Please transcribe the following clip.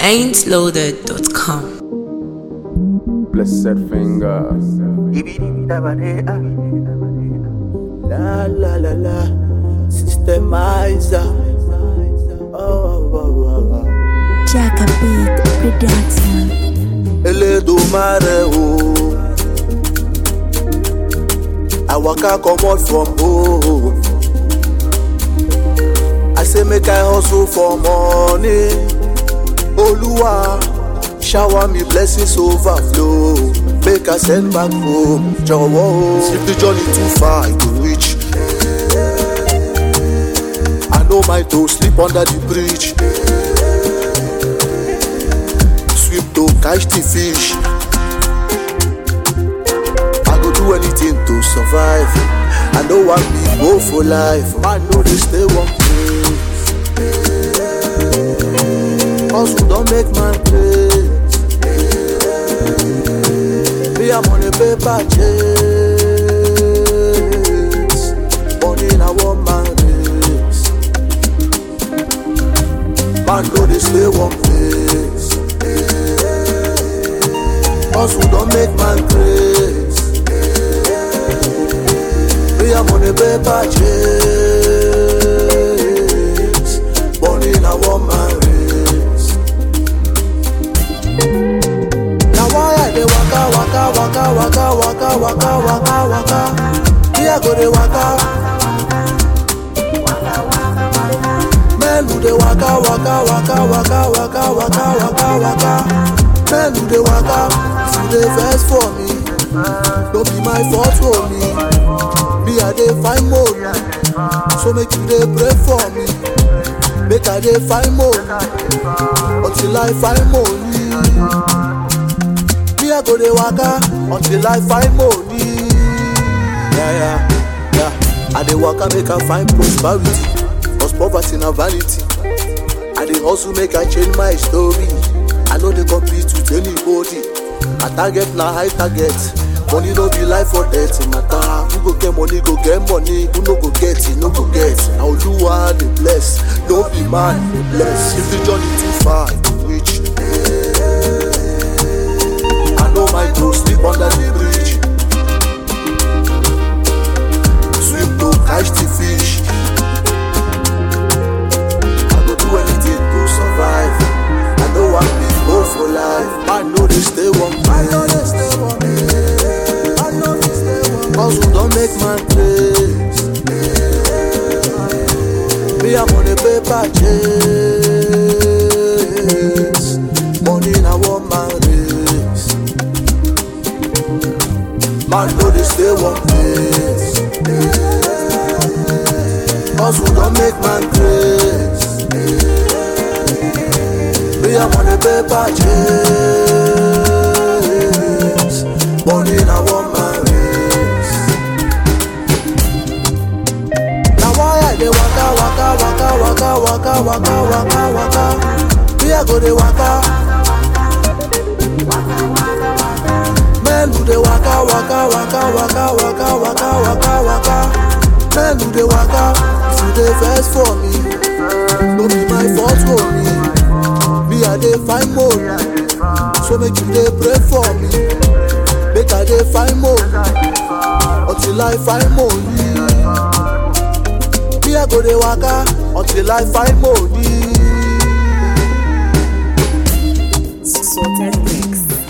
ain'tloaded.com. Blessed finger. La la la la, systemizer. Oh, oh, oh, oh, oh. Jacka Beat Production. Elédùmarè o. I waka comot from home. I say make I hustle for money. Oluwa, shower me blessings overflow. Make I send back home. Jọ̀wọ́ o. If the journey too far, I go reach. I know my to sleep under the bridge. Swim to catch the fish. I go do anything to survive. I know I be go for life. I know they stay one place. Hustle don't make man place. Me, I'm on a paper chase. Money in a one man race. Man know they stay one place. Hustle don't make man craze. Me, I'm on a paper chase. Money in a one man race. Now why I dey waka waka waka waka waka waka waka waka? Me I go dey waka. Men who dey waka waka waka waka waka waka waka waka. Men who dey waka, you dey vex for me. No be my fault for me. Me I dey find money, so make you dey pray for me. Make I dey find money until I find money. Me I go dey waka until I find money. Yeah, yeah, yeah. I dey waka make I find prosperity, cause poverty na vanity. I dey hustle make I change my story. I no dey compete with anybody. My target na high target. Money no be life or death matter. Who go get money go get money. Who no go get it no go get. Na Oluwa dey bless, no be man dey bless. If the journey too far, I go reach. I know my bro sleep under the bridge. Swim to catch the fish. I go do anything to survive. I know I'm big go for life. I know they stay one I know they stay one I know they stay one Hustle don't make man craze. Me I'm on a paper chase. Money in a one man race. Man know they stay one place. Hustle don't make man craze. Me I'm on a paper chase. Money in a one man race. Now why I dey waka waka waka waka waka waka waka waka? Me I go dey waka. Men who dey waka waka waka waka waka waka waka waka. Men who dey waka, you dey vex for me. No be my fault for me. Me I dey find money, so make you dey pray for me. Make I dey find money until I find money. Me I go dey waka until I find money. Sorted Mix.